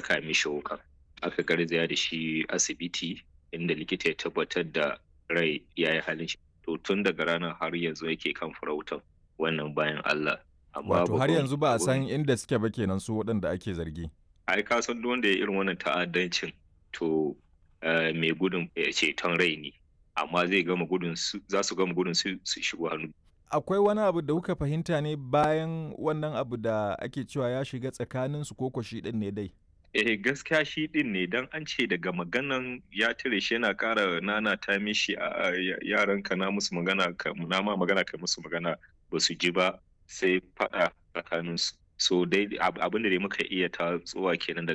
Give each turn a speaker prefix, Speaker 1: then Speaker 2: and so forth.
Speaker 1: caka mishi wuka aka garzaya da shi asibiti inda likita ya tabbatar da rai ya yi halin shi to tun daga ranar har yanzu yake kan farautan wannan bayan Allah
Speaker 2: wato har yanzu ba a san inda suke ba kenan su waɗanda ake zargi
Speaker 1: ai ka san duk wanda ya irin wannan ta'addancin to mai gudun ceton rai ne amma zai gama gudun su za su gama gudun su su shigo hannu
Speaker 2: akwai wani abu da kuka fahimta ne bayan wannan abu da ake cewa ya shiga tsakanin su koko shi din ne dai
Speaker 1: eh gaskiya shi din ne dan an ce daga maganan ya tare shi yana ƙara nana ta mishi a yaran ka na musu magana ka na ma magana ka musu magana ba su ji ba sai faɗa tsakanin su so dai abin da dai muka iya ta tsuwa kenan daga